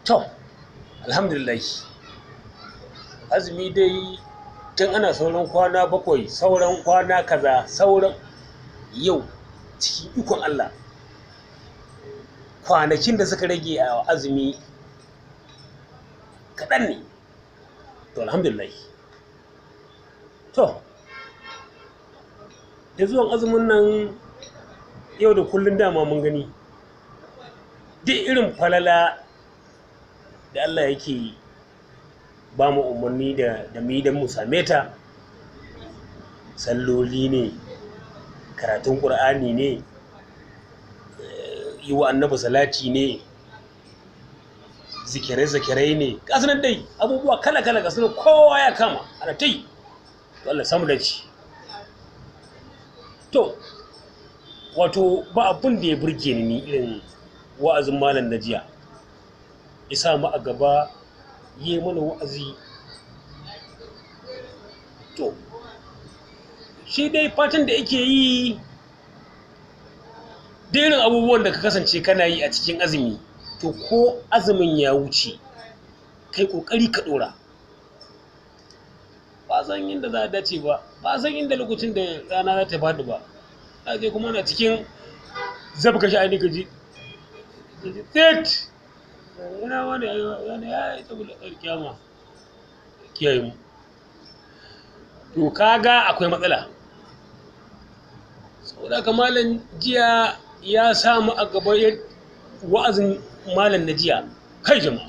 to alhamdulillah azumi dai tun ana sauran kwana bakwai sauran kwana kaza sauran yau cikin ikon Allah kwanakin da suka rage a azumi kaɗan ne to alhamdulillah to da zuwan azumin nan yau da kullun dama mun gani duk irin falala da Allah yake ba mu umarni da da mu yi don mu same ta salloli ne karatun ƙur'ani ne yi wa annabi salati ne zikirai-zikirai ne nan dai abubuwa kala-kala ga sunan kowa ya kama ana ta yi to Allah samu da ci to wato ba abin da ya burge ni irin wa'azin malam na jiya ya sa mu a gaba yi mana wa'azi to shi dai fatan da yake yi da irin abubuwan da ka kasance kana yi a cikin azumi to ko azumin ya wuce kai kokari ka dora ba san inda za a dace ba ba san inda lokacin da rana za ta fadi ba a je kuma na cikin zabka sha'ani ka ji tit yana wani yana ya yi saboda kyama kiyaye mu to kaga akwai matsala saboda haka malam jiya ya samu a gaba wa'azin malam na jiya kai jama'a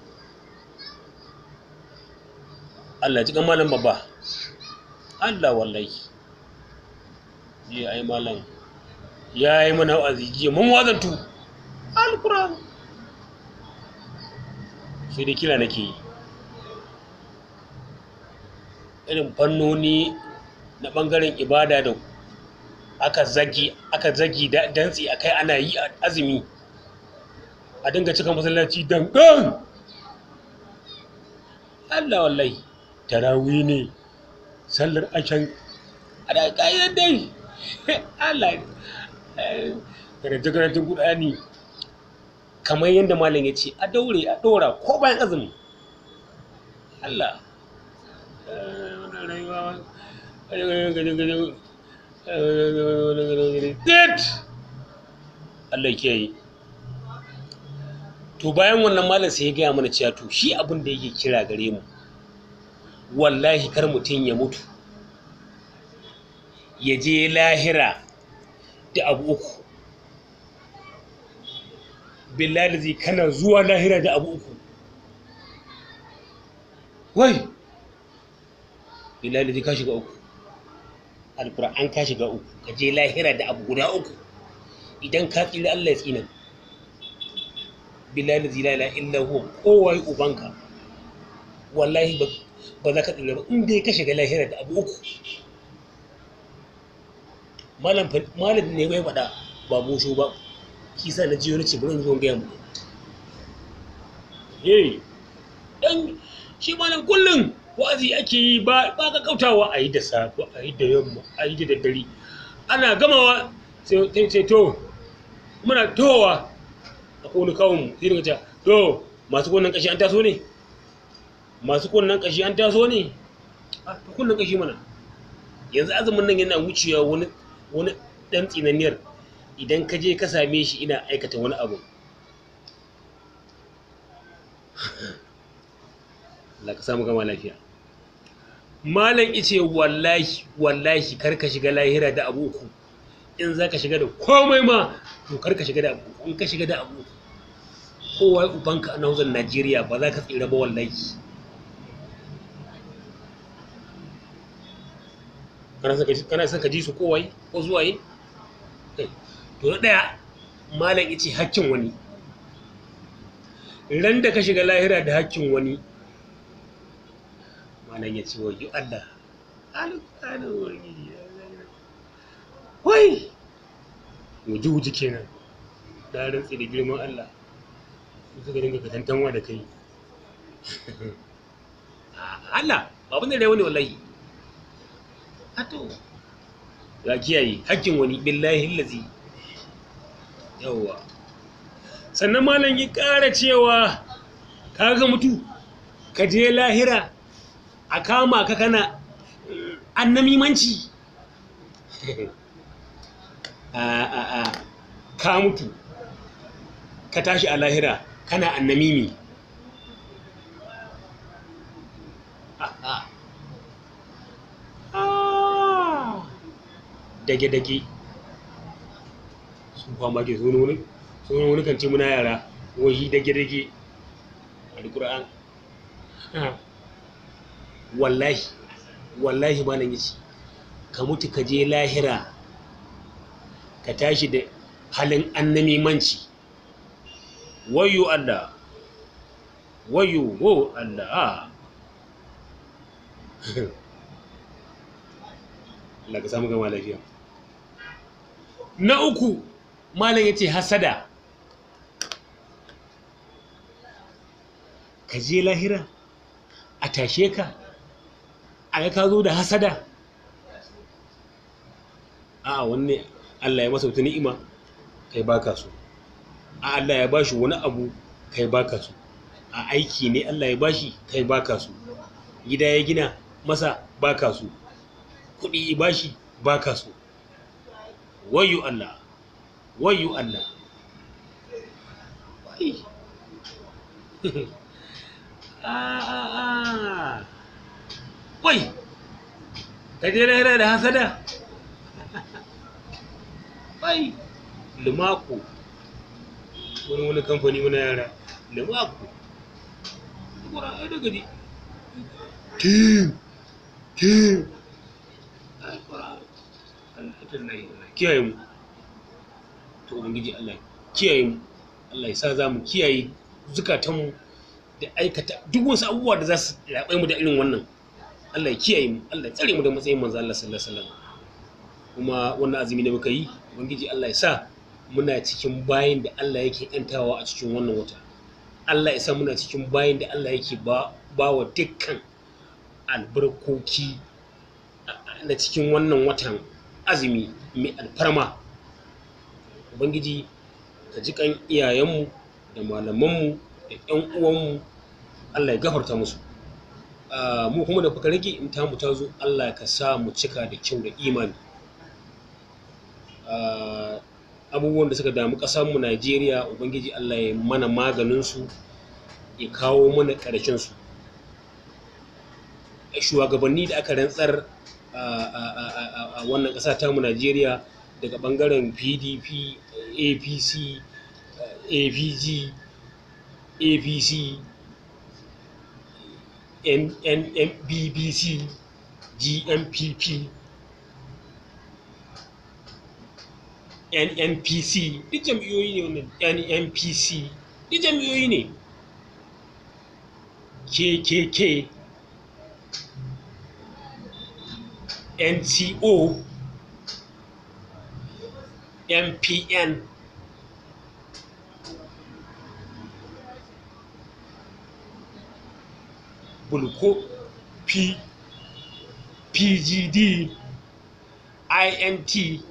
Allah ji kan malam babba Allah wallahi jiya ai malam ya yi mana wa'azi jiya mun wazantu alquran sai dai kira nake yi irin fannoni na ɓangaren ibada da aka zagi aka zagi da dantsi akai ana yi a azumi a dinga cika masallaci dangan Allah wallahi tarawih ne sallar ashan a da ƙa'idar dai Allah karanta karantun Qur'ani kamar yadda malam ya ce a daure a ɗora ko bayan azumi Allah Allah ke yi to bayan wannan malam sai ya gaya mana cewa to shi abin da yake kira gare mu wallahi kar mutum ya mutu ya je lahira da abu uku billahi zai kana zuwa lahira da abu uku wai billahi zai ka shiga uku alkur'an ka shiga uku ka je lahira da abu guda uku idan ka tsira Allah ya tsina billahi la ilaha illa huwa kowai ubanka wallahi ba za ka tsira ba in dai ka shiga lahira da abu uku malam malam ne bai faɗa ba bosho ba shi sa na jiyo ce bari zo gaya mu eh dan shi malam kullum wa'azi ake yi ba ba ka kautawa a yi da safe a yi da yamma a yi da daddare ana gamawa sai sai to muna towa a kone kawun mu sai daga cewa to masu kunnen kashi an taso ne masu kunnen kashi an taso ne a kunnen kashi mana yanzu azumin nan yana wucewa wani wani dan tsinaniyar idan ka je ka same shi ina aikata wani abu Allah ka samu gama lafiya malam ice wallahi wallahi kar ka shiga lahira da abu uku in za ka shiga da komai ma to kar ka shiga da abu in ka shiga da abu uku kowa ubanka a nauzan Najeriya ba za ka tsira ba wallahi kana son ka ji su kowai ko zuwaye to na ɗaya malam ice hakkin wani ran da ka shiga lahira da hakkin wani malam ya ce wayo Allah alƙalin wani wai wuji wuji kenan da rantsi da girman Allah suka dinga katantanwa da kai Allah babun da wani wallahi hato ya kiyaye hakkin wani billahi lazi yawwa sannan malam ya ƙara cewa ka ga mutu ka je lahira a kama ka kana annamimanci a a a ka mutu ka tashi a lahira kana annamimi dage-dage sun fama ke sun wani sun wani kan ce muna yara wahi dage-dage alkur'an wallahi wallahi ba nan yace ka mutu ka je lahira ka tashi da halin annamimanci wayo Allah wayo wo Allah Allah ka samu gama lafiya na uku malam yace hasada ka je lahira a tashe ka a ka zo da hasada a wanne Allah ya masa wata ni'ima kai baka so a Allah ya bashi wani abu kai baka so a aiki ne Allah ya bashi kai baka so gida ya gina masa baka so kuɗi ya bashi baka so wayu Allah wayu Allah wai a a a wai ka je lahira da hasada wai lumako wani wani kamfani muna yara lumako kura ai daga di kim kim ai kura alhamdulillah kiyaye mu to ubangiji Allah kiyaye mu Allah ya sa za mu kiyaye zukatanmu da aikata duk wasu abubuwa da za su raɓe mu da irin wannan Allah ya kiyaye mu Allah ya tsare mu da matsayin manzo Allah sallallahu alaihi wasallam kuma wannan azumi da muka yi ubangiji Allah ya sa muna cikin bayin da Allah yake yantawa a cikin wannan wata Allah ya sa muna cikin bayin da Allah yake ba ba wa dukkan albarkoki na cikin wannan watan azumi mai alfarma ubangiji ka ji kan iyayenmu da malamanmu da ƴan uwanmu Allah ya gafarta musu mu kuma da fuka rage in tamu ta zo Allah ka sa mu cika da kyau da imani abubuwan da suka damu ƙasarmu Najeriya ubangiji Allah ya mana maganinsu ya kawo mana ƙarshensu shugabanni da aka rantsar a wannan ƙasa tamu Najeriya daga ɓangaren PDP APC APG APC NNBBC GMPP NNPC duk jam'iyyoyi ne wannan NNPC duk jam'iyyoyi ne KKK NCO MPN Bulko P PGD INT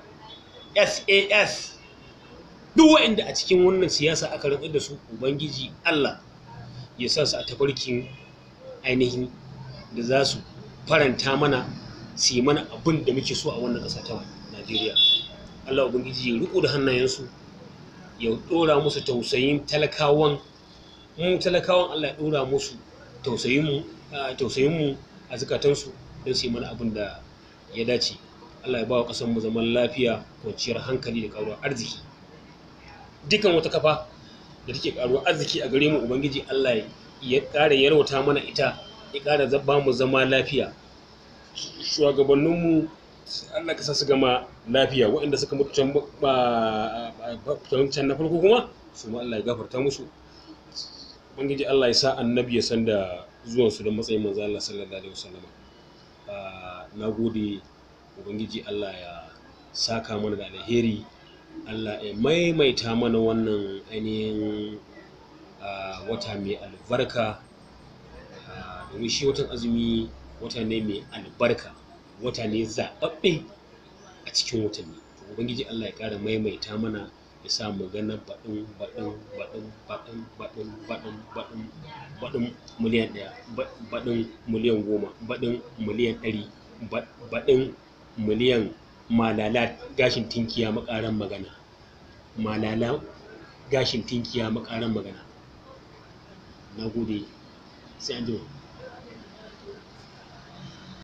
SAS duk waɗanda a cikin wannan siyasa aka rantsar da su Ubangiji Allah ya sa su a tafarkin ainihin da za su faranta mana su yi mana abin da muke so a wannan ƙasa ta Najeriya. Allah Ubangiji ya riko da hannayensu ya ɗora musu tausayin talakawan mu talakawan Allah ya ɗora musu tausayinmu tausayinmu a zukatansu don su yi mana abin da ya dace. Allah ya ba wa ƙasarmu zaman lafiya kwanciyar hankali da ƙaruwar arziki dukan wata kafa da take ƙaruwar arziki a gare mu ubangiji Allah ya ƙara yarwata mana ita ya ƙara ba mu zama lafiya shugabanninmu Allah ka sa su gama lafiya waɗanda suka mutu can can na farko kuma su ma Allah ya gafarta musu ubangiji Allah ya sa annabi ya san da zuwansu da matsayin manzo Allah sallallahu alaihi wasallam na gode ubangiji Allah ya saka mana da alheri Allah ya maimaita mana wannan ainihin wata mai albarka domin shi watan azumi wata ne mai albarka wata ne zaɓaɓɓe a cikin watanni ubangiji Allah ya ƙara maimaita mana ya sa magana baɗin baɗin baɗin baɗin baɗin baɗin baɗin baɗin miliyan ɗaya ba- baɗin miliyan goma baɗin miliyan ɗari ba- baɗin miliyan malala gashin tinkiya makaran magana malala gashin tinkiya makaran magana na gode sai an jima